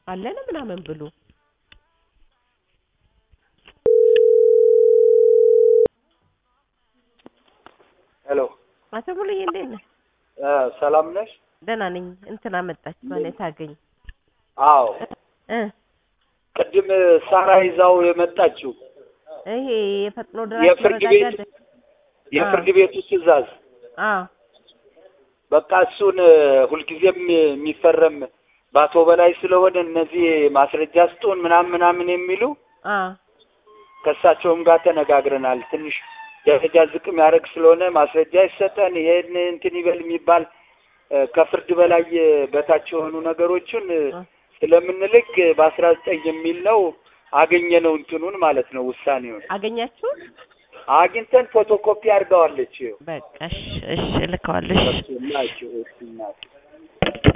አለን ምናምን ብሎ ሄሎ አቶ ሙሉዬ እንዴት ነህ? እ ሰላም ነሽ? ደህና ነኝ። እንትና መጣች ማለት ታገኝ አዎ እ ቅድም ሳራ ይዛው የመጣችው ይሄ የፈጥኖ ደራሽ የፍርድ መረጋጋት ቤት የፍርድ ቤቱ ትዕዛዝ አዎ በቃ እሱን ሁልጊዜም የሚፈረም በአቶ በላይ ስለሆነ እነዚህ ማስረጃ ስጡን ምናምን ምናምን የሚሉ አዎ ከእሳቸውም ጋር ተነጋግረናል። ትንሽ ደረጃ ዝቅ የሚያደርግ ስለሆነ ማስረጃ ይሰጠን፣ ይሄን እንትን ይበል የሚባል እ ከፍርድ በላይ በታች የሆኑ ነገሮችን እ ስለምንልክ በአስራ ዘጠኝ የሚል ነው አገኘ ነው እንትኑን ማለት ነው ውሳኔውን አገኛችሁ? አግኝተን ፎቶኮፒ አድርገዋለች። በቃ እሺ፣ እሺ እልከዋለሁ። እሺ ናቸው